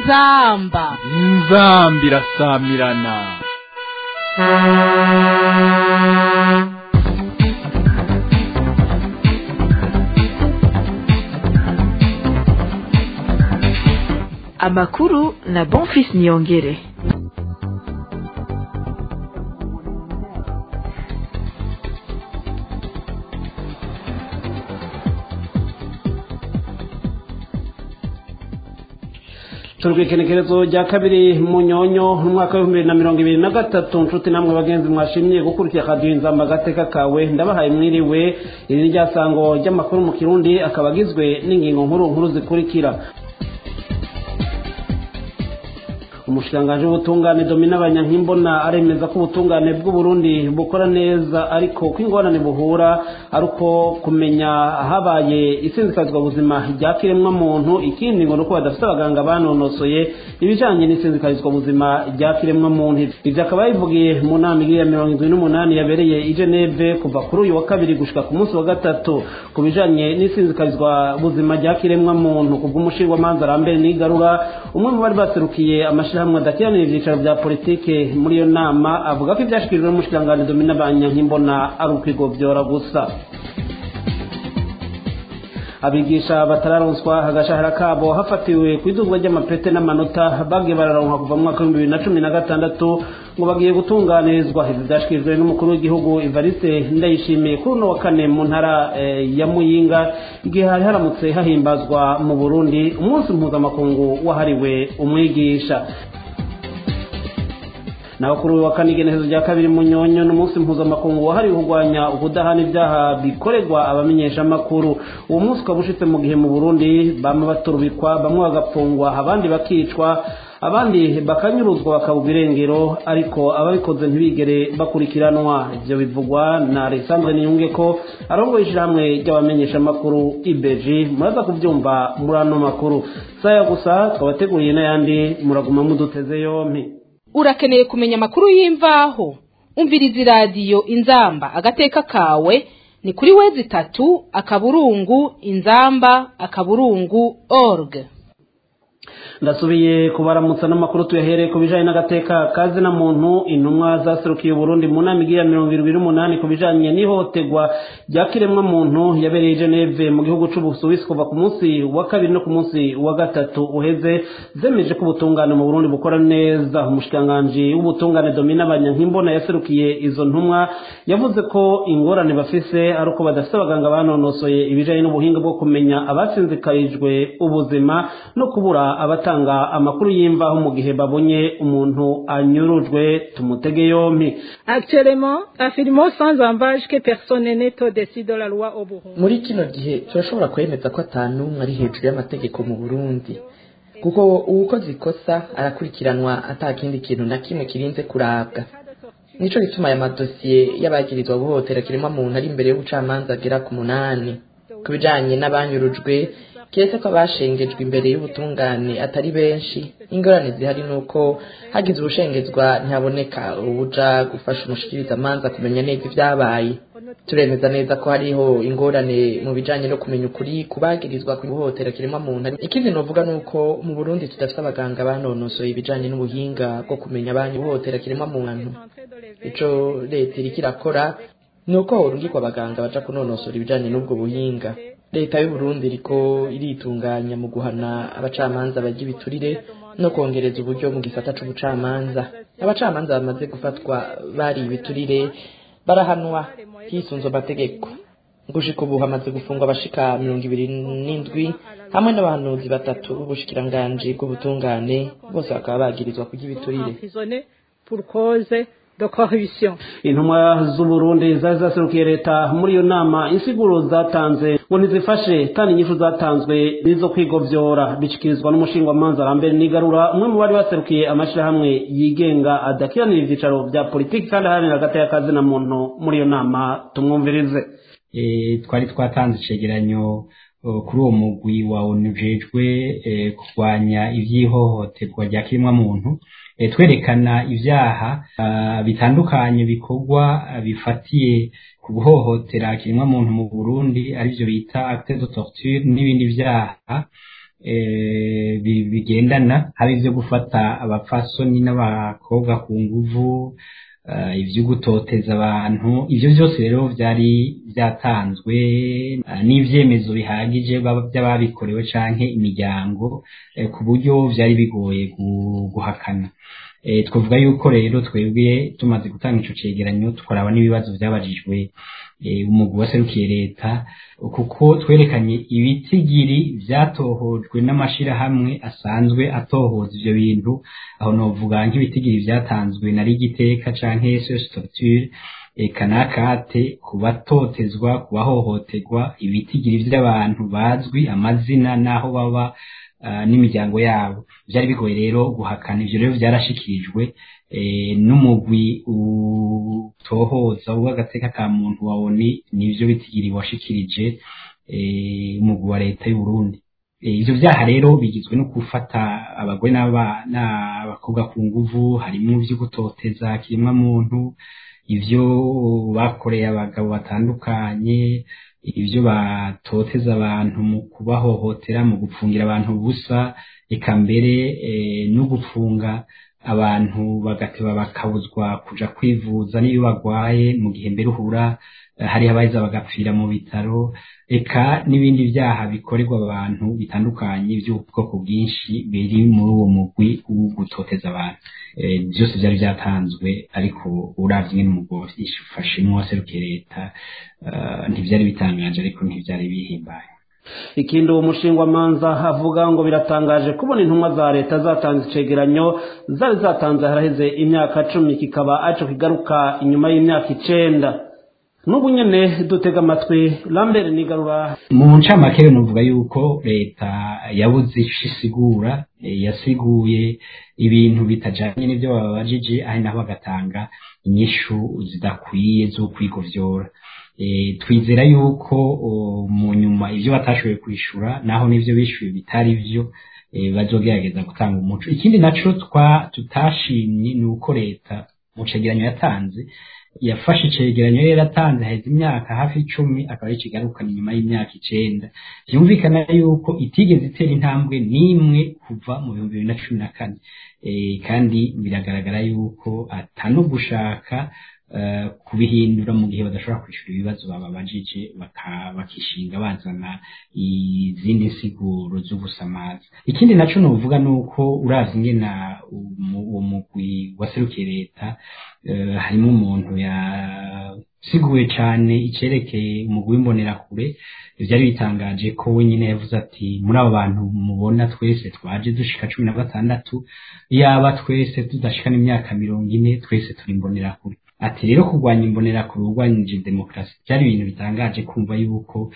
inzamba inzamba irasamirana amakuru na bonfis niyongere turwikenekerezo rya kabiri mu nyonyo umwaka w'ibihumbi bibiri na mirongo ibiri na gatatu nshuti namwe bagenzi mwashimye gukurikira akaduha inzamba agateka kawe ndabahaye mwiriwe iri ni ryasango ry'amakuru mu kirundi akaba agizwe n'ingingo nkuru nkuru zikurikira umushikiranganji w'ubutungane domina abanyankimbona aremeza ko ubutungane bw'uburundi bukora neza ariko ko ingorane buhura ari uko kumenya habaye isinzikazwa buzima rya kiremwa muntu ikindi ngo nuko badafite abaganga banonosoye ibijanye n'isinzikazwa buzima rya kiremwa muntu ivyo akaba yabivugiye mu nama iri ya mirongo indwi n'umunani yabereye i geneve kuva kuri uyu wa kabiri gushika ku munsi wa gatatu ku bijanye n'isinzikazwa buzima rya kiremwa muntu kubw'umushingwamanza arambere n'igarura umwe mu bari baserukiye amashirahamwe amashirahamwe adakiranira ivyicaro vya politike muri iyo nama avuga ko ivyashikirijwe n'umushikiranganji domina banyankimbona ari ukwigovyora gusa abigisha batararonswa agashahara kabo hafatiwe ku iduzwa ry'amapete n'amanota bagiye bararonka kuva mu mwaka w'ibihumbi bibiri na cumi na gatandatu ngo bagiye gutunganirizwa ivyo vyashikirijwe n'umukuru w'igihugu evariste ndayishimiye kuri uno wa kane mu ntara ya muyinga igihe hari haramutse hahimbazwa mu burundi umunsi mpuzamakungu wahariwe umwigisha naho kuri uyu wa kane igenekerezo rya kabiri mu nyonyo n'umunsi mpuzamakungu wahariwe kurwanya ukudahana ibyaha bikorerwa abamenyeshamakuru uwo munsi ukaba ushitse mu gihe mu burundi bamwe baturubikwa bamwe bagapfungwa abandi bakicwa abandi bakanyuruzwa bakabugwa irengero ariko ababikoze ntibigere bakurikiranwa ivyo bivugwa na alexandre niyunge ko arongoye ishirahamwe ry'abamenyeshamakuru ibeji muraza kuvyumva muri ano makuru saya gusa twabateguriye n'ayandi muraguma muduteze yompi urakeneye kumenya amakuru y'imvaho umviriza iradiyo inzamba agateka kawe ni kuri wezi itatu akaburungu inzamba akaburungu org ndasubiye kubaramutsa n'amakuru tuyahereye ku bijanye n'agateka kazi na muntu intumwa zaserukiye uburundi mu nama igira mirongo irindwi n'umunani ku bijanye n'ihohoterwa rya kiremwa muntu yabereye i geneve mu gihugu c'ubusuwisi kuva ku munsi wa kabiri no ku munsi wa gatatu uheze zemeje ko ubutungane mu burundi bukora neza umushikiranganji w'ubutungane domina abanyankimbona yaserukiye izo ntumwa yavuze ko ingorane bafise ari uko badafise abaganga banonosoye ibijanye n'ubuhinga bwo kumenya abatsinzikarijwe ubuzima no kubura abatanga amakuru y'imvaho mu gihe babonye umuntu anyurujwe tumutege yompi Actuellement, affirmons sans embâche que personne n'est au-dessus de la loi au Burundi. muri kino gihe turashobora kwemeza ko atanumwe ari hejuru y'amategeko mu burundi kuko uwukoze ikosa arakurikiranwa ata kindi kintu na kimwe kirinze kurabwa nico gituma aya madosiye y'abagirizwa guhotera kiremwa muntu ari imbere y'ubucamanza agera ku munani ku bijanye n'abanyurujwe kiretse ko abashengejwe imbere y'ubutungane atari benshi ingorane zihari ni uko hagize ubushengezwa ntihaboneka ubuja gufasha umushikirizamanza kumenya neza ibyabaye turemeza neza ko hariho ingorane mu bijanye no kumenya ukuri kubagirizwa guhohotera kiremwa muntu ikindi novuga ni uko mu burundi tudafite abaganga banonosoye ibijanye n'ubuhinga bwo kumenya abanyu guhohotera kiremwa muntu ico leta iriko irakora ni uko horungikwa abaganga baja kunonosora ibijanye n'ubwo buhinga leta y'uburundi iriko iritunganya mu guhana abacamanza barya ibiturire no kongereza uburyo mu gisata c'ubucamanza abacamanza bamaze gufatwa bari ibiturire barahanwa hisunzwe amategeko gushika ubu hamaze gufungwa abashika mirongo ibiri n'indwi hamwe n'abahanuzi batatu b'ubushikiranganji bw'ubutungane bose bakaba bagirizwa kurya ibiturire Emprisonnés pour cause de corruption. intumwa z'uburundi zari zaserukiye leta muri iyo nama insiguro zatanze ngo ntizifashe kandi inyishu zatanzwe nizo kwigovyora bishikirizwa n'umushingwamanza arambere n'igarura umwe mu bari baserukiye amashirahamwe yigenga adakiranira ivyicaro vya politiki kandi aharanira hagati y'akazi na muntu muri iyo nama tumwumvirize eh, twari twatanze icegeranyo eh, kuri uwo mugwi wa onu ujejwe eh, kurwanya ivy'ihohoterwa rya kirimwa muntu eh, twerekana ivyaha ah, bitandukanye bikorwa ah, bifatiye ku guhohotera kirimwa muntu mu Burundi arivyo bita acte de torture n'ibindi vyaha eh, bi- bigendana haba ivyo gufata abapfasoni n'abakobwa ku nguvu eh, ivyo gutoteza abantu ivyo vyose rero vyari vyatanzwe eh, n'ivyemezo bihagije baba- vy'ababikorewe canke imiryango eh, ku buryo vyari bigoye gu- guhakana Eh, twavuga yuko rero twebwe tumaze gutanga ico cegeranyo tukaraba n'ibibazo vyabajijwe eh, umugwi waserukiye leta kuko twerekanye ibitigiri vyatohojwe n'amashirahamwe asanzwe atohoza ivyo bintu aho novuga nk'ibitigiri vyatanzwe na rigiteka canke sos torture eka nakate ku batotezwa ku bahohoterwa ibitigiri vy'abantu bazwi amazina n'aho baba ah, n'imiryango yabo vyari bigoye rero guhakana ivyo rero vyarashikirijwe eh, n'umugwi utohoza w'agateka ka muntu waboni nivyo bitigiri washikirije eh, umugwi wa leta y'u Burundi Eh, ivyo vyaha rero bigizwe no gufata abagore n'aba- n'abakobwa ku nguvu harimo ivyo gutoteza kirimwa muntu ivyo bakoreye abagabo batandukanye ivyo batoteza abantu mu kubahohotera mu gupfungira abantu ubusa eka mbere eh, no gupfunga abantu bagateba bakabuzwa kuja kwivuza n'iyo bagwaye mu gihe mbere uhura eh, hariho abaheza bagapfira mu bitaro eka n'ibindi vyaha bikorerwa abantu bitandukanye by'ubwoko bwinshi biri muri uwo mugwi wo gutoteza abantu Eh, byose vyari vyatanzwe ariko uravye ingene umugwi ifashemwo waserukiye leta eh, ntivyari bitangaje ariko ntivyari bihimbaye ikindi uwo mushingwamanza avuga ngo biratangaje kubona intumwa za leta zatanze icegeranyo zari zatanze haraheze imyaka cumi kikaba aco kigaruka inyuma y'imyaka icenda n'ubu nyene dutega amatwi lambert nigarura mu ncamake nuvuga yuko leta yabuze ico isigura eh, yasiguye ibintu bitajanye n'ivyo babajije ari naho bagatanga inyishu zidakwiye zo kwigovyora Eh, twizera yuko o, mu nyuma ivyo batashoboye kwishura naho n'ivyo bishuye bitari vyo eh, bazogerageza gutanga umuco ikindi naco twa tutashimye ni uko leta mu cegeranyo yatanze yafashe icegeranyo yari yaratanze haheze imyaka hafi icumi akaba yikigarukana inyuma y'imyaka icenda vyumvikana yuko itigeze itera intambwe n'imwe kuva mu bihumbi bibiri na cumi na kane Eh, kandi biragaragara yuko atano gushaka eh, kubihindura mu gihe badashobora kwishura ibibazo bababajije baka- bakishinga bazana izindi nsiguro z'ubusamazi ikindi naco novuga nuko uravye ingena umu- uwo mugwi waserukiye leta eh, harimo umuntu yasiguye cane icerekeye umugwi w'imbonerakure vyari bitangaje ko wenyine yavuze ati muri abo bantu mubona twese twaje dushika cumi na gatandatu yaba twese tudashika n'imyaka mirongo ine twese turi imbonerakure ati rero kurwanya imbonerakure urwanyije demokarasi byari ibintu bitangaje kumva yuko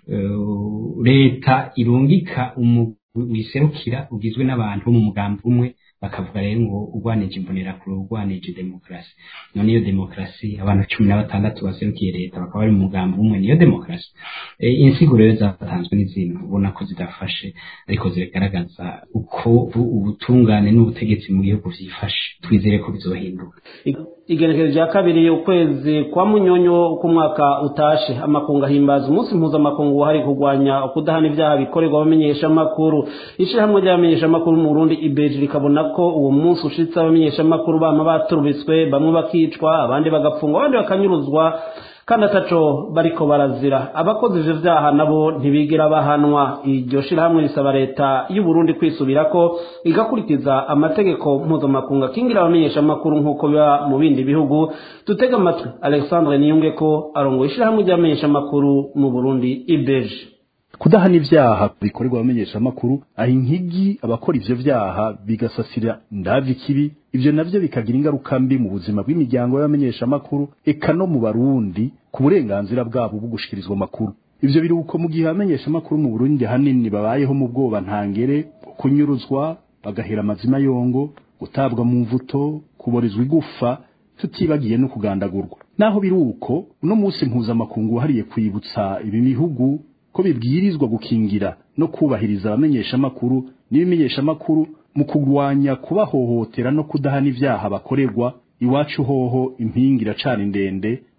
eh, leta irungika umugwi wiserukira ugizwe n'abantu bo mu mugambi umwe bakavuga rero ngo urwanije imbonerakure urwanije demokarasi none iyo demokarasi abantu cumi na batandatu baserukiye leta bakaba bari mu mugambi umwe niyo demokarasi Eh, insiguro rero zatanzwe n'izindi ubona ko zidafashe ariko zigaragaza uko bu- ubutungane n'ubutegetsi mu gihugu vyifashe twizere ko bizohinduka igenekerezo rya kabiri ukwezi kwa munyonyo k'umwaka utashe amakungu ahimbaza umunsi mpuzamakungu wahariwe kurwanya ukudahana ibyaha bikorerwa abamenyeshamakuru ishyirahamwe ry'abamenyeshamakuru mu burundi ibeji rikabona ko uwo munsi ushitse abamenyeshamakuru bama baturubitswe bamwe bakicwa abandi bagapfungwa abandi bakanyuruzwa kandi ataco bariko barazira abakoze ivyo vyaha nabo ntibigera bahanwa iryo shirahamwe risaba leta y'u Burundi kwisubirako igakurikiza amategeko mpuzamakungu akingira abamenyeshamakuru nk'uko biba mu bindi bihugu dutega amatwi alexandre niyunge ko arongoye ishirahamwe ry'abamenyeshamakuru mu burundi ibeje kudahana ibyaha bikorerwa abamenyeshamakuru aho inkigi abakora ivyo vyaha bigasasira ndavi kibi ivyo navyo bikagira ingaruka mbi mu buzima bw'imiryango y'abamenyeshamakuru eka no mu barundi ku burenganzira bwabo bwo gushikirizwa amakuru ivyo biruko mu gihe abamenyeshamakuru mu burundi hanini babayeho mu bwoba ntangere kunyuruzwa bagahera amazima yongo gutabwa mu mvuto kuborezwa igufa tutibagiye no kugandagurwa naho biri uko uno munsi mpuzamakungu wahariye kwibutsa ibi bihugu ko bibwirizwa gukingira no kubahiriza abamenyeshamakuru n'ibimenyeshamakuru mu kurwanya kubahohotera no kudahana ibyaha bakorerwa iwacu hoho impingi iracana ndende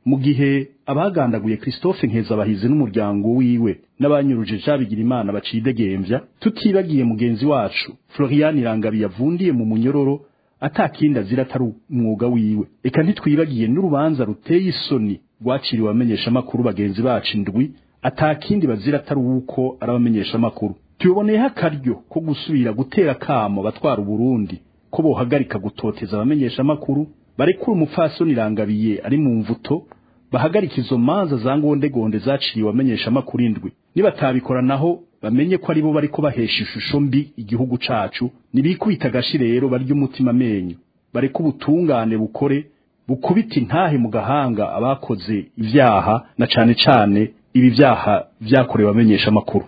mu gihe abagandaguye Christophe Nkezabahizi n'umuryango wiwe n'abanyuruje Jabigira Imana bacidegembya tutibagiye mugenzi wacu Florian Irangabi yavundiye mu munyororo atakindi azira atari umwuga wiwe eka ntitwibagiye n'urubanza ruteye isoni rwaciriwe abamenyesha makuru bagenzi bacu indwi atakindi bazira atari uko arabamenyesha makuru tuboneyeho akaryo ko gusubira gutera kamo batwara Burundi ko bohagarika gutoteza abamenyesha makuru barekura umupfasoni irangabiye ari mu mvuto bahagarika izo manza za ngondegonde zaciriwe abamenyesha makuru indwi nibatabikora naho bamenye ko aribo bariko bahesha ishusho mbi igihugu cacu nibikubita agashi rero barya umutima amenyo bareka ubutungane bukore bukubita intahe mu gahanga abakoze ivyaha na cane cane ibi vyaha vyakorewe abamenyesha makuru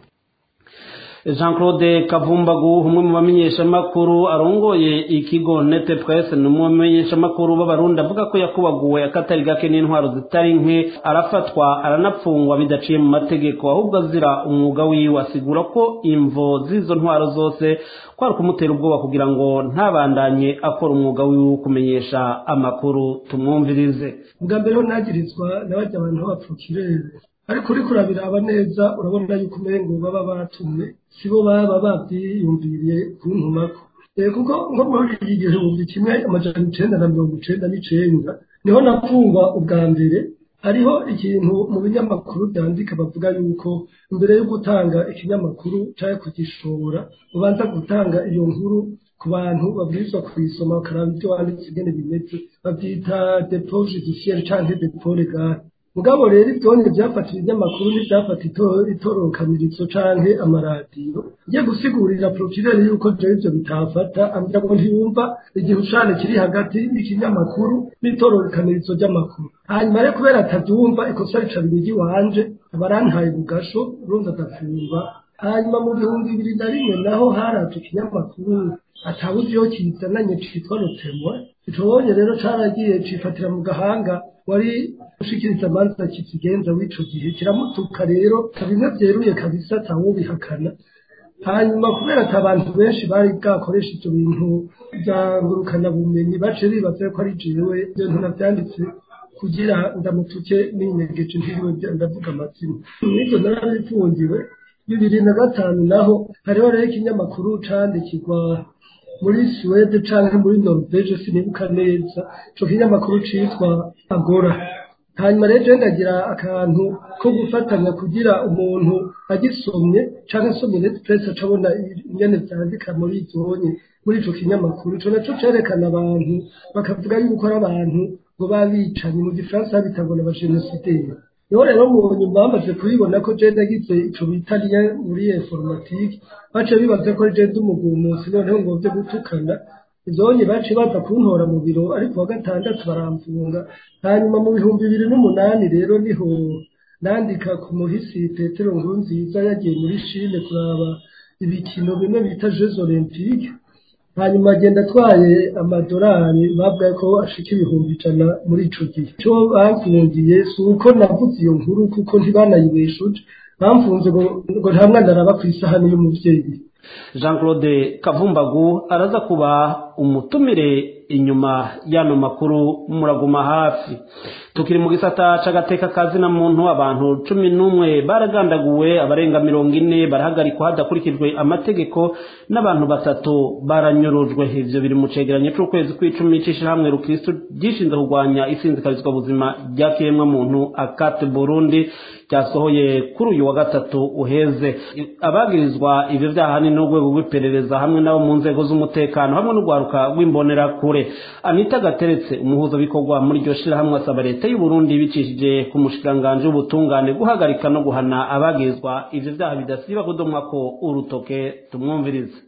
Jean Claude Kavumbagu umwe mu bamenyeshamakuru arongoye ikigo Nete Presse ni umwe mu bamenyeshamakuru b'abarundi avuga ko yakubaguwe akatari gake n'intwaro zitari nke arafatwa aranapfungwa bidaciye mu mategeko ahubwo azira umwuga wiwe asigura ko imvo z'izo ntwaro zose kwari kumutera ubwoba kugira ngo ntabandanye akora umwuga wiwe wo kumenyesha amakuru tumwumvirize bwa mbere ho nagirizwa n'abajya abantu b'abapfukirere ariko uriko urabiraba neza urabona yuko umengo baba batumye sibo baba bavyiyumviriye kuntumako kuko nko muri iki gihumbi kimwe amajana icenda na mirongo icenda n'icenda niho napfungwa ubwa mbere hariho ikintu mu binyamakuru byandika bavuga yuko imbere yo gutanga ikinyamakuru cyangwa kugishora ubanza gutanga iyo nkuru ku bantu babwirizwa kuyisoma bakaraba ibyo wanditse ingene bimeze babyita depo judiciaire canke depo legale mugabo rero ivyonye vyafata ibinyamakuru n'ivyafata itorokanirizo canke amaradiyo ngiye gusigurira prokirere yuko jewe ivyo bitafata ambwira ngo ntiyumva igihushane kiri hagati y'ikinyamakuru n'itorokanirizo ry'amakuru hanyuma rero kubera atavyumva ikosa rica bibiri wanje abarantaye bugasho urumva adafungwa hanyuma mu bihumbi bibiri na rimwe naho haraje ikinyamakuru atawuzi iyo kizananye citwa rotemwe icobonye rero caragiye cifatira mu gahanga wari ushikiriza amanza kikigenza w'ico gihe kiramutuka rero bimwe vyeruye kabisa atawubihakana hanyuma kubera ati abantu benshi bari bwakoresha ivyo bintu vya ngurukana bumenyi bace bibaza ko ari jewe ivyo bintu navyanditse kugira ndamutuke ninyegeje ntiriwe ndavuga amazina n'ivyo narabifungiwe bibiri na gatanu naho hariho rero ikinyamakuru candikirwa muri Suwede canke muri Norvege sinibuka neza ico kinyamakuru citwa Agora hanyuma rero ndagira akantu ko gufatanya kugira umuntu agisomye canke asomye net press acabona ingene vyandika muri izonye muri ico kinyamakuru ico naco cerekana abantu bakavuga yuko ari abantu ngo babicanyi mu gifaransa bita ngo n'abajenosideri niho rero mu nyuma bamaze kubibona ko je nagize ico bita liye muri informatique bace bibaza ko je ndi umugumusi noneho ngo vyo gutukana ivyonye bace baza kuntora mu biro ariko wa gatandatu baramfunga hanyuma mu bihumbi bibiri n'umunani rero niho nandika ku muhisi petero nkurunziza yagiye muri shile kuraba ibikino bimwe bita jeux olympique hanyuma agenda atwaye amadolari babwaye ko ashika ibihumbi ijana muri ico gihe ico bamfungiye si uko navuze iyo nkuru kuko ntibanayibeshuje bamfunze ngo nta mwana araba kw'isahani y'umuvyeyi jean claude kavumbagu araza kuba umutumire inyuma y'ano makuru muraguma hafi tukiri mu gisata c'agateka kazina muntu abantu cumi n'umwe baragandaguwe abarenga mirongo ine barahagarikwa hadakurikijwe amategeko n'abantu batatu baranyurujwe ivyo biri mu cegeranyo c'ukwezi kw'icumi c'ishirahamwe rukristo ryishinze kurwanya isinzikarizwa buzima rya kiremwa muntu akate burundi ryasohoye kuri uyu wa gatatu uheze abagirizwa ivyo vyaha ni n'urwego rw'iperereza hamwe n'abo mu nzego z'umutekano hamwe n'urwaruka rw'imbonerakure anita gateretse umuhuzabikorwa muri iryo shirahamwe asaba leta y'uburundi bicishije ku mushikiranganji w'ubutungane guhagarika no guhana abagirizwa ivyo vyaha bidasiba kudomwako urutoke tumwumvirize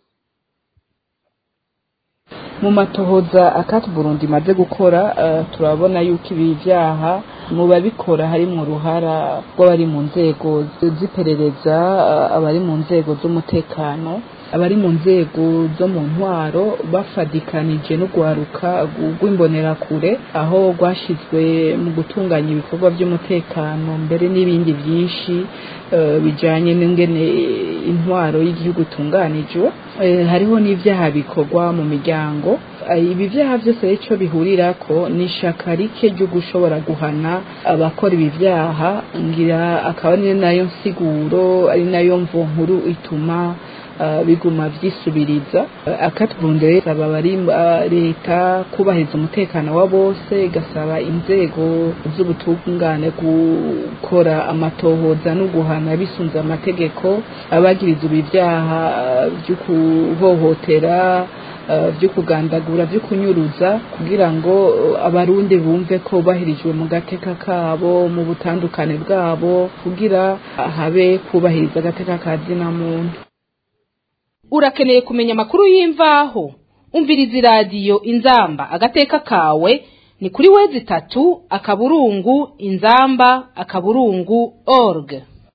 mu matohoza akati burundi imaze gukora turabona yuko ibi vyaha mu babikora harimwo uruhara rw'abari mu nzego z'iperereza abari mu nzego z'umutekano abari mu nzego zo mu ntwaro bafadikanije n'urwaruka rw'imbonerakure aho rwashyizwe mu gutunganya ibikorwa by'umutekano mbere n'ibindi byinshi bijyanye n'ingene intwaro y'igihugu itunganijwe hariho n'ibyaha bikorwa mu miryango ibi byaha byose icyo bihurira ko ni ishaka rike ryo gushobora guhana abakora ibi byaha ngira akaba ari nayo nsiguro ari nayo mvo nkuru ituma biguma byisubiriza akatubunde saba bari leta kubahiriza umutekano wa bose igasaba inzego z'ubutungane gukora amatohoza no guhana bisunze amategeko abagiriza ibi byaha byo kuhohotera byo kugandagura byo kunyuruza kugira ngo abarundi bumve ko bahirijwe mu gateka kabo mu butandukane bwabo kugira habe kubahiriza agateka ka zina muntu urakeneye kumenya amakuru y'imvaho umviriza iradiyo inzamba agateka kawe ni kuri wezi itatu akaburungu inzamba akaburungu org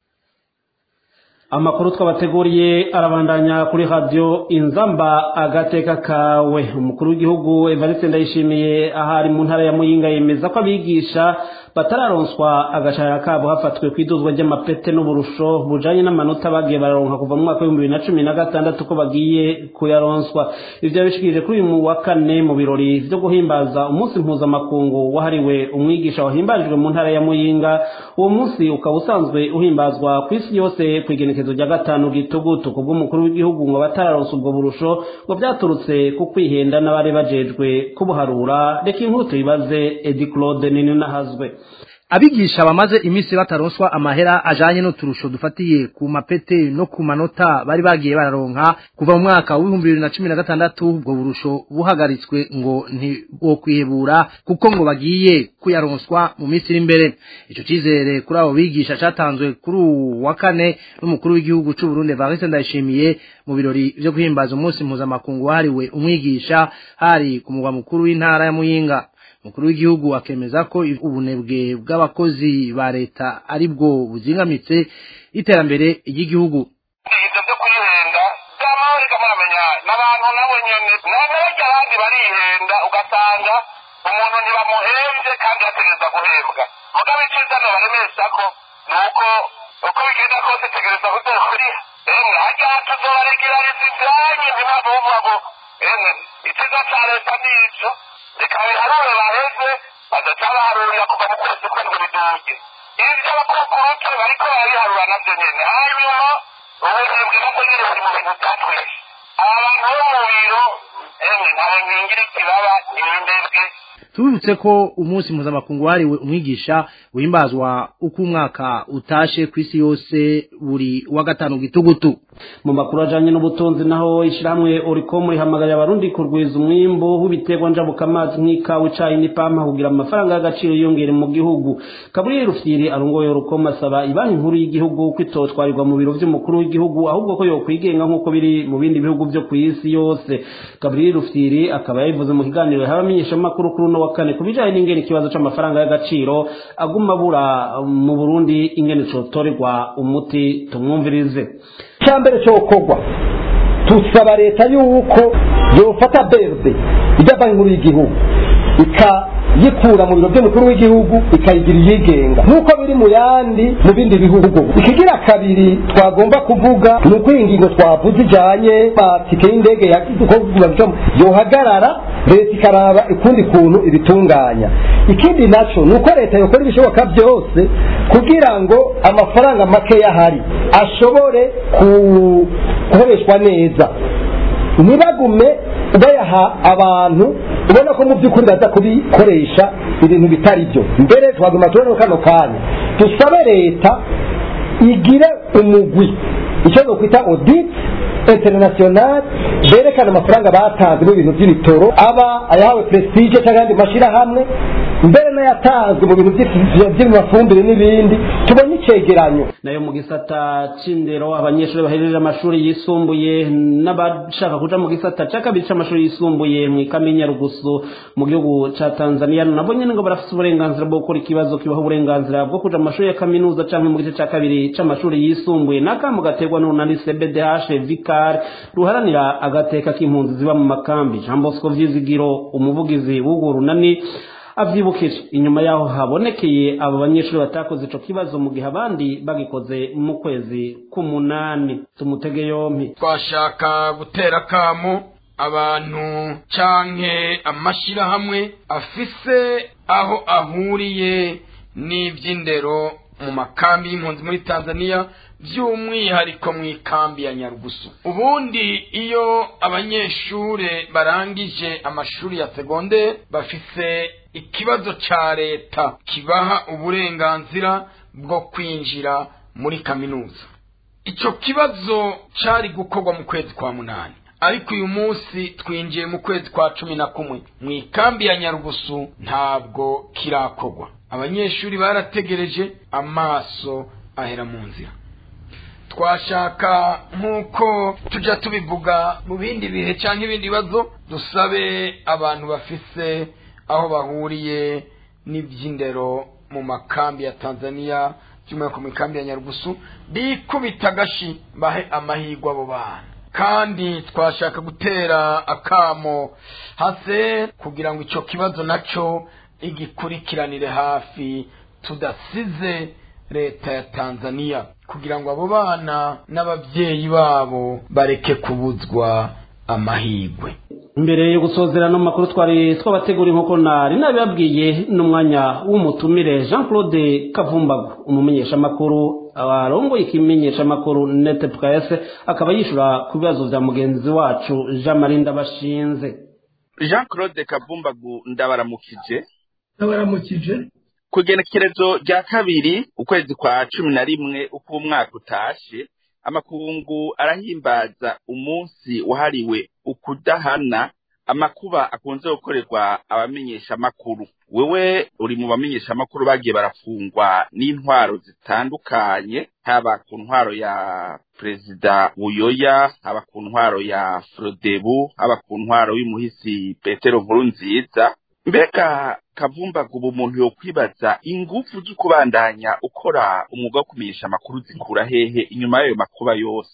amakuru twabateguriye arabandanya kuri radiyo inzamba agateka kawe umukuru w'igihugu evariste ndayishimiye ahari mu ntara ya muyinga yemeza ko abigisha batararonswa agashahara kabo hafatwe ku iduzwa ry'amapete n'uburusho bujanye n'amanota bagiye bararonka kuva mu mwaka w'ibihumbi bibiri na cumi na gatandatu ko bagiye kuyaronswa ivyo yabishikirije kuri uyu wa kane mu birori vyo guhimbaza umunsi mpuzamakungu wahariwe umwigisha wahimbarijwe mu ntara ya muyinga uwo munsi ukaba usanzwe uhimbazwa ku isi yose ku igenekezo rya gatanu gitugutu ku bw'umukuru w'igihugu ngo batararonsa ubwo burusho ngo vyaturutse ku kwihenda n'abari bajejwe kubuharura reka inkuru tuyibaze edi claude nini nahazwe abigisha bamaze iminsi bataronswa amahera ajanye n'uturusho dufatiye ku mapete no ku manota bari bagiye bararonka kuva mu mwaka w'ibihumbi bibiri na cumi na gatandatu ubwo burusho buhagaritswe ngo ntibokwihebura kuko ngo bagiye kuyaronswa mu minsi iri imbere ico cizere kuri abo bigisha catanzwe kuri uwu wa kane n'umukuru w'igihugu c'u Burundi Evariste Ndayishimiye mu birori vyo guhimbaza umunsi mpuzamakungu wahariwe umwigisha hari ku mugwa mukuru w'intara ya Muyinga umukuru w'igihugu akemeza ko ubunebwe bw'abakozi ba leta ari bwo buzingamitse iterambere ry'igihugu ibyo byo kwihenda by'amahirwe muramenya n'abantu nabo nyene n'abarya abandi barihenda ugasanga umuntu ntibamuhembye kandi yategereza guhembwa mugabo icyiza nobaremesha ko ni uko uko bigenda kose tegereza kuzokuriha emwe harya tuzobaregerariza ivyanyu ntimpamvu buvuga ngo emwe icyiza ca leta ni ico reka biharure baheze badaca baharurira kuva mu kwezi kw'indwi biduge ibyo abakukuruke bariko barabiharura navyo nyene hanyuma ubunebwe nabwo nyene buri mu bintu vyatwishe aba bantu bo mu biro emwe ntawe nkingira ikibaba nibindebwe tubibutse ko umunsi mpuzamakungu wahariwe umwigisha wimbazwa uko umwaka utashe ku isi yose buri wa gatanu gitugutu mu makuru ajanye n'ubutunzi naho ishiramwe uriko rihamagarira abarundi kurwiza umwimbu w'ibiterwa njabukamazi nk'ikawa icayi n'ipampa kugira amafaranga y'agaciro yiyongere mu gihugu kaburi rufyiri arongoye urukoma asaba ibanki nkuru y'igihugu ko itotwarirwa mu biro vy'umukuru w'igihugu ahubwo ko yokwigenga nk'uko biri mu bindi bihugu vyo kw'isi yose kaburi rufyiri akaba yabivuze mu kiganiro y'abamenyeshamakuru kuri uno wa kane ku bijanye n'ingene ikibazo c'amafaranga y'agaciro aguma abura mu burundi ingene cotorerwa umuti tumwumvirize cyambere cyokorwa tusaba leta yuko yofata berde ijya banki nkuru y'igihugu ikayikura mu biro by'umukuru w'igihugu ikayigira iyigenga nk'uko biri mu yandi mu bindi bihugu ikigira kabiri twagomba kuvuga ni uko iyi ngingo twavuze ijanye matike y'indege yohagarara leta ikaraba ukundi kuntu ibitunganya ikindi naco ni uko leta yokora ibishoboka byose kugira ngo amafaranga make yahari ashobore gukoreshwa neza ntibagume bayaha abantu ubona ko mu by'ukuri baza kubikoresha ibintu bitari byo mbere twaguma tubona kano kanya dusabe leta igire umugwi icyo nokwita audit international berekana amafaranga batanze mu bintu by'ibitoro aba ayahawe prestige cyangwa ayandi mashyirahamwe mbere n'ayatanzwe mu bintu by'amafumbire n'ibindi tubonye icegeranyo nayo mu gisata c'indero abanyeshuri bahejeje amashuri yisumbuye n'abashaka kuja mu gisata ca kabiri c'amashuri yisumbuye mw'ikame nyarugusu mu gihugu ca tanzania nabo nyene ngo barafise uburenganzira bwo gukora ikibazo kibaha uburenganzira bwo kuja mu mashuri ya kaminuza canke mu gice ca kabiri c'amashuri yisumbuye n'akamo gaterwa n'urunani cbdh vicar ruharanira agateka k'impunzi ziba mu makambi jean bosco vyizigiro umuvugizi w'urwo runani avyibukije inyuma yaho habonekeye abo banyeshuri batakoze ico kibazo mu gihe abandi bagikoze mu kwezi k'umunani tumutege yompi twashaka gutera akamo abantu canke amashirahamwe afise aho ahuriye n'ivy'indero mu makambi y'impunzi muri tanzania by'umwihariko mu ikambi ya nyarugusu ubundi iyo abanyeshure barangije amashuri ya segonderi bafise ikibazo ca leta kibaha uburenganzira bwo kwinjira muri kaminuza ico kibazo cari gukorwa mu kwezi kwa munani ariko uyu munsi twinjiye mu kwezi kwa cumi na kumwe mu ikambi ya nyarugusu ntabwo kirakorwa abanyeshuri barategereje amaso ahera mu nzira twashaka nk'uko tujya tubivuga mu bindi bihe cyangwa ibindi bibazo dusabe abantu bafise aho bahuriye n'iby'indero mu makambi ya tanzania by'umwihariko mu ikambi ya nyarugusu bikubita agashi bahe amahirwe abo bana kandi twashaka gutera akamo hase kugira ngo icyo kibazo nacyo igikurikiranire hafi tudasize leta ya tanzania kugira ngo abo bana n'ababyeyi babo bareke kubuzwa amahirwe mbere yo gusozera no makuru twari twabategura inkoko nari nabibabwiye n'umwanya w'umutumire jean claude kavumbagu umumenyeshamakuru arongoye ikimenyeshamakuru nete pwese akaba yishura ku bibazo vya mugenzi wacu jean marie ndabashinze jean claude kavumbagu ndabaramukije ndabaramukije ku igenekerezo rya kabiri ukwezi kwa cumi na rimwe uko umwaka utashe amakungu arahimbaza umunsi wahariwe ukudahana amakuba akunze gukorerwa abamenyeshamakuru wewe uri mu bamenyeshamakuru bagiye barafungwa n'intwaro zitandukanye haba ku ntwaro ya perezida buyoya haba ku ntwaro ya frodebu haba ku ntwaro y'umuhisi petero nkuru nziza mbega kavumbaga ubu umuntu yo kwibaza ingufu zo kubandanya ukora umwuga wo kumenyesha amakuru zikura hehe inyuma y'ayo makuba yose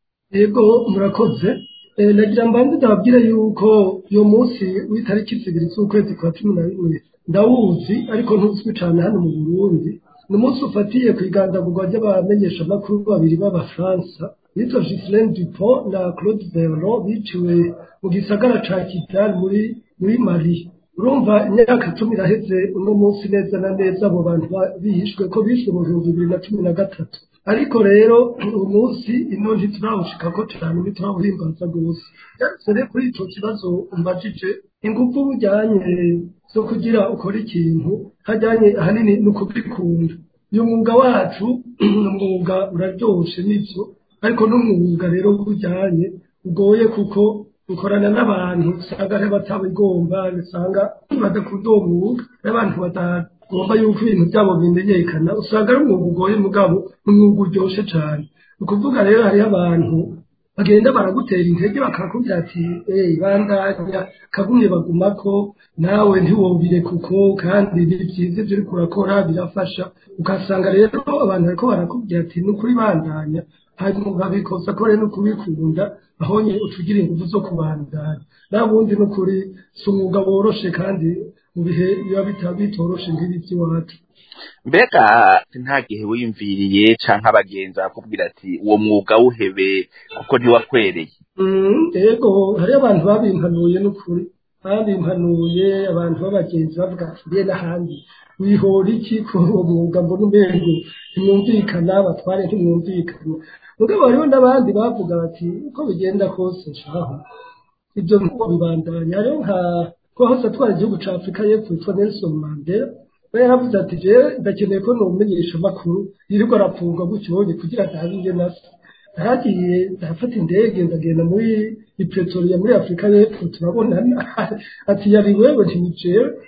yego murakoze nagira mbanze ndababwire yuko uyu munsi w'itariki zibiri z'ukwezi kwa cumi na rimwe ndawuzi ariko ntuzwi cyane hano mu burundi ni umunsi ufatiye ku igandagurwa ry'abamenyeshamakuru babiri b'abafaransa bitwa Ghislaine Dupont na Claude Verlon biciwe mu gisagara ca Kigali muri muri Mali urumva imyaka cumi iraheze uno munsi neza na neza abo bantu bihishwe ko bishwe mu bihumbi bibiri na cumi na gatatu ariko rero uyu munsi ino ntiturawushikako cyane ntiturawuhimbaza rwose sere kuri ico kibazo umbajije ingufu bujyanye zo kugira ukora ikintu hajyanye ahanini ni ukubikunda uyu mwuga wacu ni umwuga uraryoshe n'ibyo ariko n'umwuga rero bujyanye ugoye kuko ukorana n'abantu usanga ari batabigomba usanga badakunda uwo mwuga n'abantu batagomba yuko ibintu byabo bimenyekana usanga ari umwuga ugoye mugabo umwuga uryoshye cyane ni ukuvuga rero hariho abantu bagenda baragutera intege bakakubwira ati eee bandanya kagumye bagumako nawe ntiwobire kuko kandi ni byiza ibyo uri kurakora birafasha ugasanga rero abantu bariko barakubwira ati ni ukuri bandanya hanyuma ukabikosa ko rero no kubikunda aho nye utugira ingufu zo kubandanya nabundi ni ukuri si umwuga woroshe kandi mu bihe biba bitoroshe nk'ibi by'iwacu mbega nta gihe wiyumviriye canke abagenzi bakubwira ati uwo mwuga wuhebe kuko ntiwakwereye yego hariyo abantu babimpanuye n'ukuri babimpanuye abantu b'abagenzi bavuga ati mbe n'ahandi wihora iki kuri uwo mwuga mbona umengo ntimwumvikana batware ntimwumvikana mugabo hariho n'abandi bavuga bati uko bigenda kose shaho ibyo nkuko bibandanya hariho nka ko hose atwara igihugu ca afurika y'epfo yitwa nelson mandela we yaravuze ati jewe ndakeneye ko nomumenyesha amakuru yirirwa arapfungwa gutyonye kugira ntabe ingene asa naragiye ndafata indege ndagenda muri ipretoria muri afurika y'epfo turabonana ati yari wewe ntijewe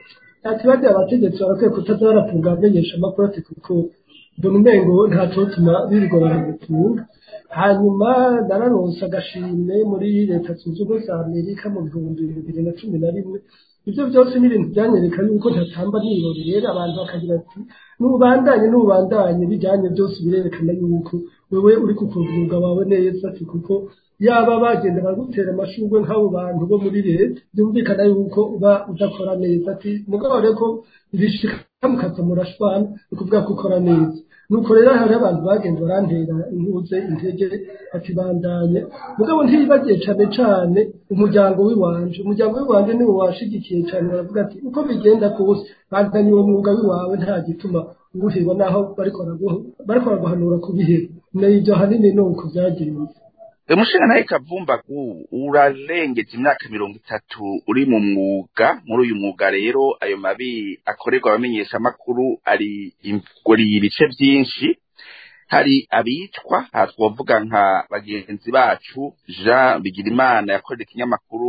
ati bariya abategetsi barakwiye kutaza barafunga abamenyesha amakuru ati kuko mbona umengo ntacotuma birigorana gufunga hanyuma nararonse agashimwe muri leta zunze ubumwe za amerika mu bihumbi bibiri na cumi na rimwe ibyo byose ni ibintu byanyereka yuko ntatamba nirori rero abantu bakagira ati n'ubandanye n'ubandanye bijyanye byose birerekana yuko wewe uri kukuvuga wawe neza ati kuko yaba bagenda bagutera amashurwe nk'abo bantu bo muri leta byumvikana yuko uba udakora neza ati mugabo rero ko ibishika mukaza murashwana ni ukuvuga ko ukora neza nuko rero hari abantu bagenda barantera intuze intege bakibandanya mugabo ntiyibagiye cane cane umuryango w'iwanje umuryango w'iwanje niwo washigikiye cane baravuga ati uko bigenda kose bandanye uwo mwuga w'iwawe nta gituma uwuheba naho bariko baraguhanura kubiheba nibyo hanini ni uko vyagenze umushinga nawe kavumba urarengeje imyaka mirongo itatu uri mu mwuga muri uyu mwuga rero ayo mabi akorerwa abamenyeshamakuru ari ari ibice byinshi hari abicwa aha twavuga nka bagenzi bacu jean bigirimana yakorera ikinyamakuru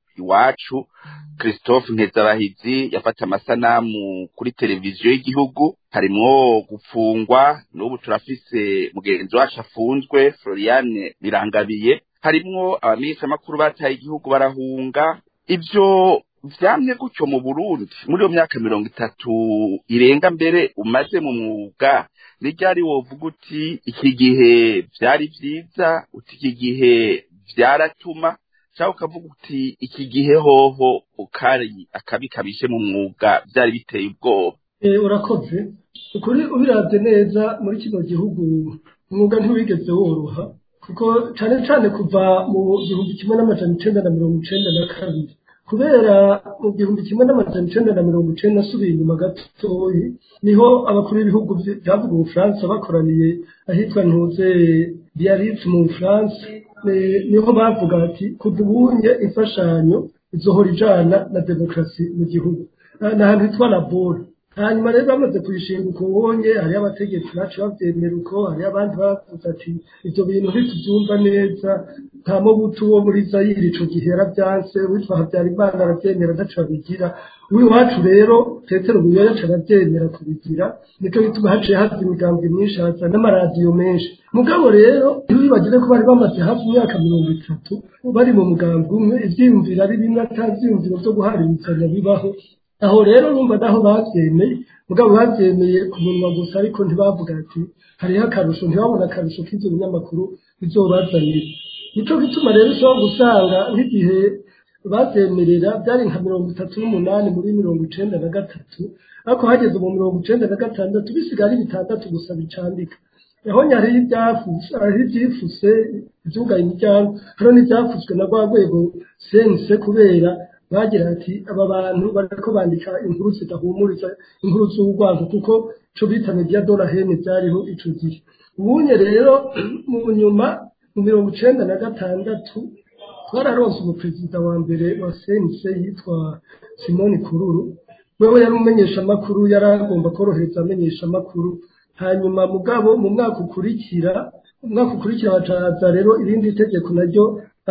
iwacu christophe nkezabahizi yafata amasanamu kuri televiziyo y'igihugu harimwo gupfungwa n'ubu turafise mugenzi wacu afunzwe floriane birangabiye harimwo abamenyeshamakuru bataye igihugu barahunga ivyo vyamye gutyo mu burundi muri iyo myaka mirongo itatu irenga mbere umaze mu mwuga ni ryari wovuga uti iki gihe vyari vyiza uti iki gihe vyaratuma cyangwa ukavuga uti iki gihe hoho ukari akabi kabishe mu mwuga byari biteye ubwoba urakoze ukuri ubiravye neza muri kino gihugu umwuga ntiwigeze woroha kuko cyane cyane kuva mu gihumbi kimwe n'amajana icenda na mirongo icenda na kabiri kubera mu gihumbi kimwe n'amajana icenda na mirongo icenda asubiye inyuma gatoyi niho abakuru b'ibihugu byavuga ubufaransa bakoraniye ahitwa ntuze biarritz mu bufaransa niho bavuga ati kudubunye imfashanyo izohora ijana na demokarasi mu gihugu ni ahantu hitwa labora hanyuma rero bamaze kuyishinga uko ubonye hariyo abategetsi bacu babyemera uko hariyo abandi bavuze ati ibyo bintu ntitubyumva neza nta mubutu wo muri zayiri ico gihe yarabyanse witwa habyarimana arabyemera ntaco babigira uw'iwacu rero petero buyoya aca arabyemera kubigira niko bituma haciye haza imigambi myinshi haza n'amaradiyo menshi mugabo rero ntiwibagire ko bari bamaze hafi imyaka mirongo itatu bari mu mugambi umwe ivyiyumviro ari bimwe ata vyiyumviro vyo guhariritsanya bibaho aho rero numva naho bavyemeye mugabo bavyemeye ku munwa gusa ariko ntibavuga ati hariho akarusho ntibabona akarusho k'ivyo binyamakuru bizobazanira nico gituma rero ushobora gusanga nk'igihe bazemerera byari nka mirongo itatu n'umunani muri mirongo icenda na gatatu ariko hageze mu mirongo icenda na gatandatu bisigaye ari bitandatu gusa bicandika aho hariho ibyafuse hariho ibyifuse ibyugaye imiryango hariho n'ibyafuswe na rwa rwego sense kubera bagira ati aba bantu bariko bandika inkuru zidahumuriza inkuru z'urwango kuko ico bita media dola hene byariho ico gihe ubunye rero mu nyuma mu mirongo icenda na gatandatu twararonse umuperezida wa mbere wa sense yitwa simoni kururu wewe yari umumenyesha amakuru yari agomba korohereza amenyesha amakuru hanyuma mugabo mu mwaka ukurikira umwaka ukurikira bacaza rero irindi tegeko naryo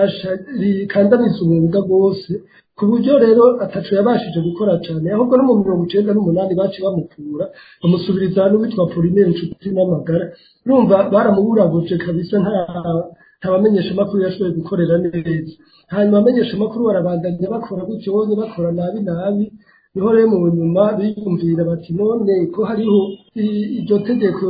rikandamiza umwuga rwose ku buryo rero ataco yabashije gukora cyane ahubwo no mu mirongo icenda n'umunani baci bamukura bamusubiriza n'uwitwa polinere inshuti n'amagara urumva baramuburaguje kabisa nta nta bamenyesha amakuru yashoboye gukorera neza hanyuma abamenyesha amakuru barabandanya bakora gutyo bonyine bakora nabi nabi niho rero mu nyuma biyumvira bati none ko hariho iryo tegeko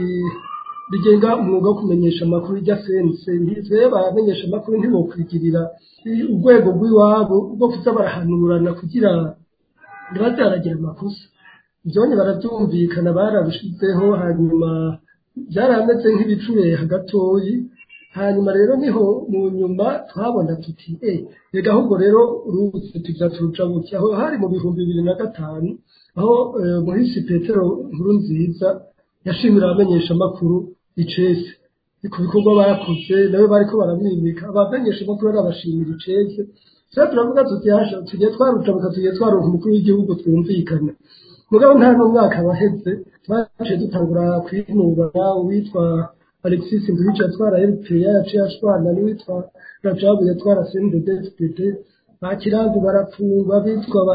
rigenga umwuga wo kumenyesha amakuru rya sense ntizeye baramenyesha amakuru ntibokwigirira urwego rw'iwabo rwo kuza barahanurana kugira ntibaze baragira amakosa ibyonye barabyumvikana barabishizeho hanyuma byarameze nk'ibicureha gatoyi hanyuma rero niho mu nyuma twabona tuti eh rega ahubwo rero uruzi tuza turuca buke aho hari mu bihumbi bibiri na gatanu aho muhisi petero nkuru nziza yashimira abamenyesha amakuru icese ku bikorwa bakoze nawe bariko baramwimika abamenyesha amakuru arabashimira icese sasa turavuga tuti hasha tugiye twarucabuka tugiye twaronka umukuru w'igihugu twumvikana mugabo nta n'umwaka waheze twaciye dutangura kwinubana uwitwa alexis nduwica yatwara rpa yaciye ashwana n'uwitwa rajabu yatwara cnddd ba kirangu barafungwa bitwa ba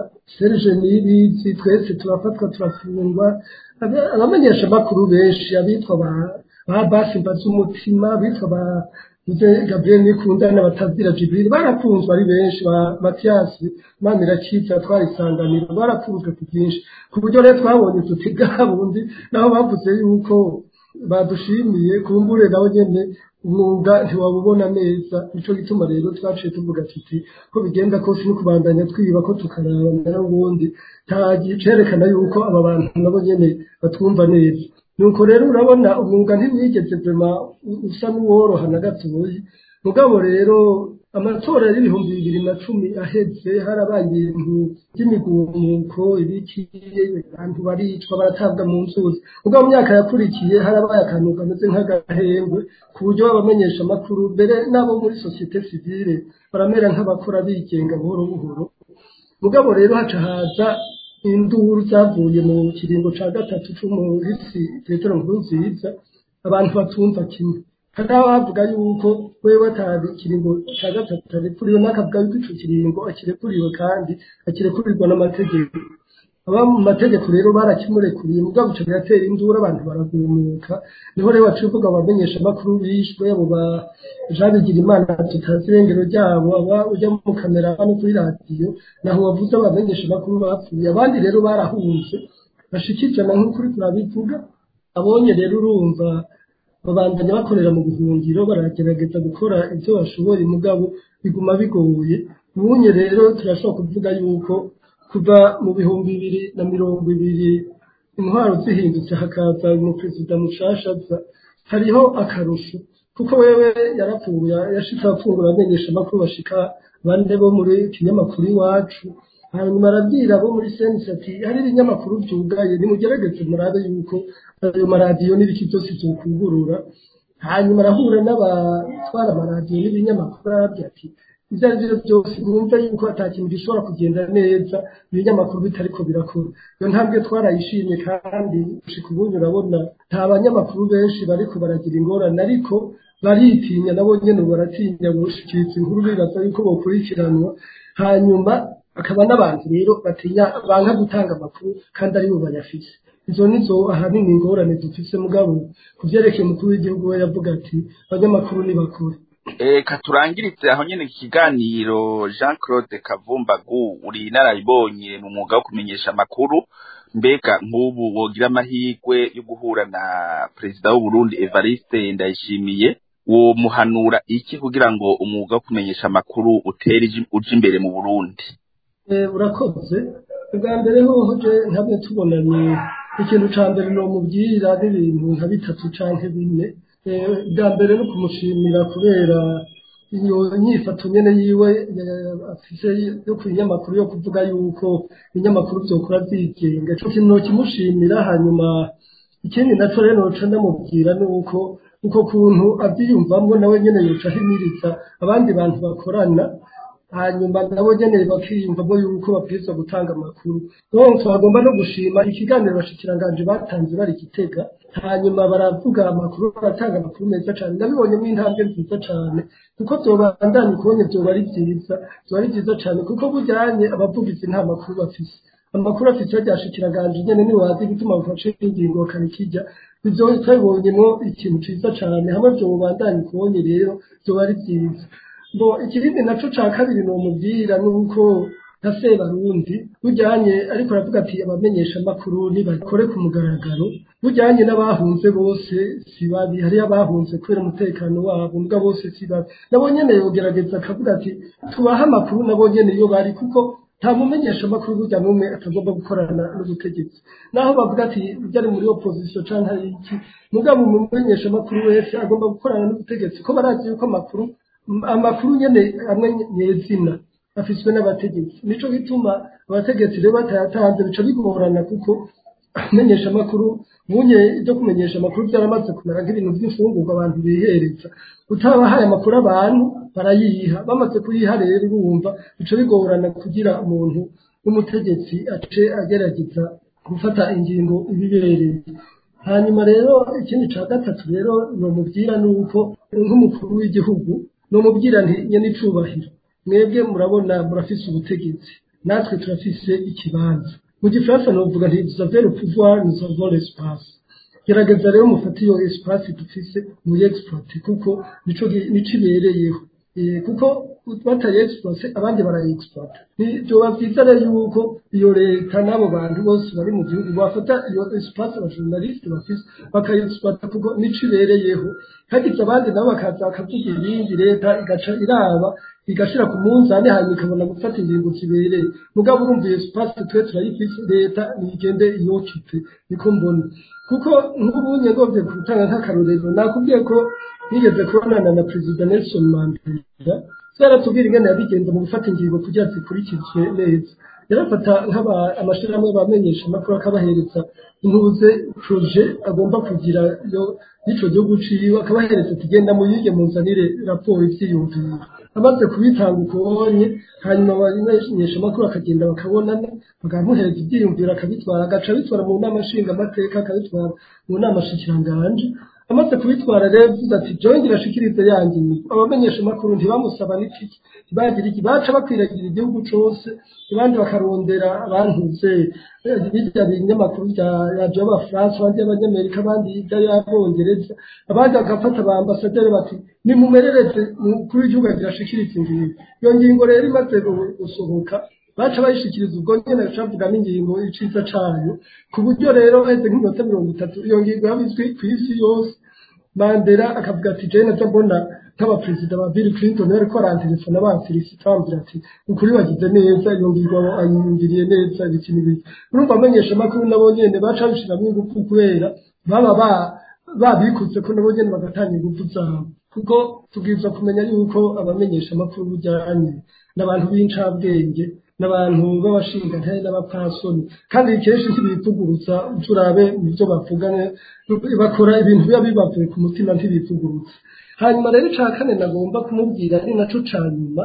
serge nibizi twese turafatwa turafungwa abamenyesha amakuru benshi abitwa ba ba basi mbaza bitwa ba Nze Gabriel Nikundana batazira Jibril barafunzwe ari benshi ba Mathias Manirakiza twarisanganira barafunzwe ku byinshi ku buryo rero twabonye tuti gabundi naho bavuze yuko badushimiye kumbure nawe nyene umwuga ntiwabubona neza nico gituma rero twaciye tuvuga tuti ko bigenda kose no kubandanya twiba ko tukaraba nayo ubundi nta cerekana yuko aba bantu nabo nyene batwumva neza nuko rero urabona umwuga ntiwigeze vema usa n'uworoha na gatoyi mugabo rero amatora y'ibihumbi bibiri na cumi aheze harabaye ibintu by'imigumuko ibiki abantu baricwa baratabwa mu nzuzi mugabo mu myaka yakurikiye harabaye akantu kameze nk'agahengwe ku buryo babamenyesha amakuru mbere n'abo muri sosiyete sivile baramera nk'abakora bigenga buhoro buhoro mugabo rero haca haza induru zavuye mu kiringo ca gatatu c'umuhisi petero nkurunziza abantu batumva kimwe hari abavuga yuko wewe atari ikiringo ca gatatu arekuriwe n'akavuga yuko ico kiringo akirekuriwe kandi akirekurigwa n'amategeko aba mu mategeko rero barakimurekuriye mugabo ico biratera induru abantu baragumuka niho rero baciye uvuga abamenyesha amakuru bishwe abo ba Jean Bigirimana tutazi irengero ryabo aba ujya mu kamera no kuri radiyo naho wavuze abamenyesha amakuru bapfuye abandi rero barahunze bashikijana nk'ukuri turabivuga abonye rero urumva babandanya bakorera mu buhungiro baragerageza gukora ibyo bashoboye mugabo biguma bigoye ubunye rero turashobora kuvuga yuko kuva mu bihumbi bibiri na mirongo ibiri intwaro zihindutse hakaza umuperezida mushashaza hariho akarusho kuko wewe yarapfuye yashitse afungura amenyesha amakuru bashika bane bo muri kinyamakuru iwacu hanyuma arabwira abo muri senisi ati hari ibinyamakuru byugaye nimugerageze murabe yuko ayo maradiyo n'ibiki byose byokugurura hanyuma arahura n'abatwara amaradiyo n'ibinyamakuru arabwira ati ibyo ari byo byose mwumve yuko ata kintu gishobora kugenda neza ibinyamakuru bitariko birakora iyo ntambwe twarayishimye kandi gushika ubundi urabona nta banyamakuru benshi bariko baragira ingorane ariko baritinya nabo nyene baratinya gushikiriza inkuru bibaza yuko bokurikiranwa hanyuma akaba n'abantu rero batinya banka gutanga amakuru kandi aribo bayafise izo nizo ahanini ingorane dufise mugabo ku vyerekeye umukuru w'igihugu we yavuga ati abanyamakuru nibakure Eka turangiritse aho nyene ikiganiro Jean Claude Kavumbagu uri inararibonye mu mwuga wo kumenyesha amakuru mbega nk'ubu wogira amahirwe yo guhura na perezida w'u Burundi Evariste Ndayishimiye wo muhanura iki kugira ngo umwuga wo kumenyesha amakuru utere uje imbere mu Burundi urakoze ubwa mbere hoho je ntabwo tubonanye ikintu ca mbere no mubwira n'ibintu nka bitatu canke bine bwa mbere no kumushimira kubera iyo nyifato nyene yiwe afise yo ku binyamakuru yo kuvuga yuko ibinyamakuru vyokora vyigenga ico kintu nokimushimira hanyuma ikindi naco rero noca ndamubwira ni uko uko kuntu avyiyumvamwo nawe nyene yoca ahimiriza abandi bantu bakorana hanyuma nabo nyene bakiyumvamo yuko babwirizwa gutanga amakuru donc twagomba no gushima ikiganiro bashikiranganje batanze bari gitega hanyuma baravuga amakuru baratanga amakuru meza cane ndabibonyemo intambwe nziza cane kuko vyobandanya ukubonye vyoba ari vyiza vyoba ari vyiza cane kuko bujyanye abavugizi nta makuru bafise amakuru afise ryashikiranganje nyene ni wazi gituma bafashe ingingo bakarikirya ivyo twabibonyemo ikintu ciza cane hamwe vyobandanya ukubonye rero vyoba ari vyiza bo ikirindi naco ca kabiri nomubwira nuko nka sebarundi bujyanye ariko aravuga ati abamenyesha amakuru nibakore ku mugaragaro bujyanye n'abahunze bose si babi hariyo abahunze kubera umutekano wabo mbwa bose si babi nabo nyene yogerageza akavuga ati tubahe amakuru nabo nyene iyo bari kuko nta mumenyesha amakuru burya n'umwe atagomba gukorana n'ubutegetsi naho bavuga ati burya ari muri opposition canke ari iki mugabo umumenyesha amakuru wese agomba gukorana n'ubutegetsi ko barazi yuko amakuru amakuru nyene amwe nyezina afiswe n'abategetsi nico gituma abategetsi rero batayatanze bica bigorana kuko amenyesha amakuru munye ibyo kumenyesha amakuru byaramaze kumera nk'ibintu by'imfungurwa abantu bihereza utabahaye amakuru abantu barayiha bamaze kuyiha rero urumva bica bigorana kugira umuntu w'umutegetsi ace agerageza gufata ingingo ibibereye hanyuma rero ikindi ca gatatu rero nomubwira ni uko nk'umukuru w'igihugu nomubwira nti nyene icubahiro mwebwe murabona murafise ubutegetsi natwe turafise ikibanza mu gifaransa novuga nti nous avons le pouvoir nous avons l'espace gerageza rero mufate iyo espace dufise muyeexploite kuko nico nico ibereyeho kuko batayexploite abandi barayexploite vyoba vyiza rero yuko iyo leta n'abo bantu bose bari mu gihugu bafata iyo espace abajournaliste bafise bakayexploite kuko nico ibereyeho hagize abandi nabo bakaza bakavuga ibindi leta igaca iraba igashira ku munzani hanyuma ikabona gufata ingingo zibereye mugabo urumva iyo espace twe turayifise leta nigende iyokipe niko mbona kuko nk'ubunye ngomvye gutanga nk'akarorero nakubwiye ko nigeze kubonana na perezida Nelson Mandela yaratubwira ingene yabigenza mu gufata ingingo kugira zikurikizwe neza yarafata nk'aba amashirahamwe bamenyesha amakuru akabahereza intuze proje agomba kugira yo n'ico gihugu ciwe akabahereza kugenda mu yige muzanire raporo ivyiyumviro amaze kubitanga ukubonye hanyuma abamenyesha amakuru akagenda bakabonana bakamuhereza ivyiyumviro akabitwara agaca abitwara mu nama nshingamateka akabitwara mu nama shikiranganje amaze kubitwara rero yavuze ati jewe ngirashikirize yanjye abamenyesha amakuru ntibamusaba n'itiki ntibagira iki baca bakwiragira igihugu cose abandi bakarondera abantuze birya binyamakuru bya radiyo y'abafaransa abandi y'abanyamerika abandi y'abongereza abandi bagafata ba ambasaderi bati nimumerereze umukuru w'igihugu agirashikirize ingingo iyo ngingo rero imaze gusohoka baca bayishikiriza ubwo nyene bacavuga n'ingingo iciza cayo ku buryo rero heze nk'iminota mirongo itatu iyo ngingo yabizwi kw'isi yose mandela akavuga ati jewe naza mbona nk'abaperezida ba bill clinton bariko barantelefona banfelicita bambwira ati ukuri bagize neza iyo ngingo ayiyumviriye neza ibiki n'ibiki urumva amenyesha amakuru nabo nyene baca babishiramwo ingufu kubera baba babikuze ko nabo nyene bagatanga ingufu zabo kuko tubwirizwa kumenya yuko abamenyesha amakuru bujyanye n'abantu b'incabwenge n'abantu b'abashingantahe n'abapfasoni kandi kenshi ntibivugurutsa turabe mu byo bavugane bakora ibintu biba bibavuye ku mutima ntibivugurutsa hanyuma rero ica kane nagomba kumubwira ari naco ca nyuma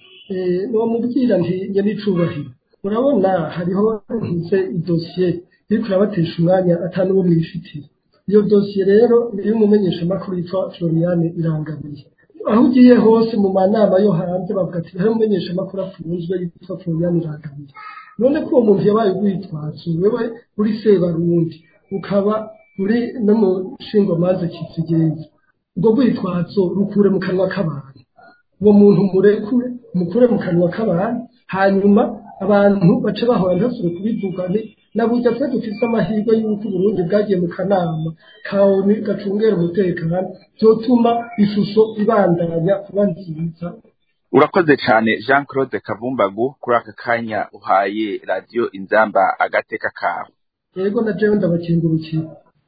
nomubwira nti nyenicubahiro murabona hariho ntuze idosiye iriko irabatesha umwanya atanu wo mwifitiye iyo dosiye rero iyo umumenyesha amakuru yitwa Floriane irangamiye aho ugiye hose mu manama yo hanze bavuga ati hari umumenyesha amakuru afunzwe yitwa Floriane irangamiye none ko uwo muntu yabaye urwitwazo wewe uri sebarundi ukaba uri no mu nshingwamanza kizigenza ubwo rwitwazo rukure mu kanwa k'abantu uwo muntu murekure mukure mu kanwa k'abantu hanyuma abantu bace bahora ntasubire kubivuga ni na burya twe dufise amahirwe y'uko uburundi bwagiye mu kanama kawe gacungera umutekano vyotuma ishusho ibandanya kuba nziza urakoze cyane jean claude kavumbagu kuri aka kanya uhaye radiyo inzamba agateka kawe yego na jewe ndabakengurukiye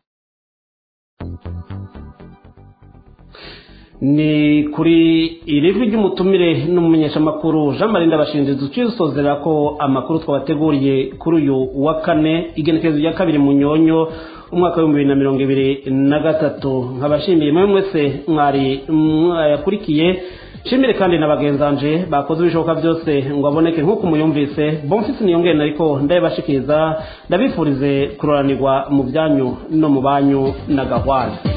ni kuri iri jwi ry'umutumire n'umumenyeshamakuru jean marie ndabashinze duciye dusozera ko amakuru twabateguriye kuri uyu wa kane igenekerezo rya kabiri mu nyonyo umwaka w'ibihumbi bibiri na mirongo ibiri na gatatu nkabashimiye mwe mwese mwari mwayakurikiye shimire kandi na bagenzanje bakoze ibishoboka byose ngo aboneke nk'uko muyumvise bomfisi niyongere ariko ndabibashikiriza ndabifurize kuroranirwa mu byanyu no mu banyu na gahwana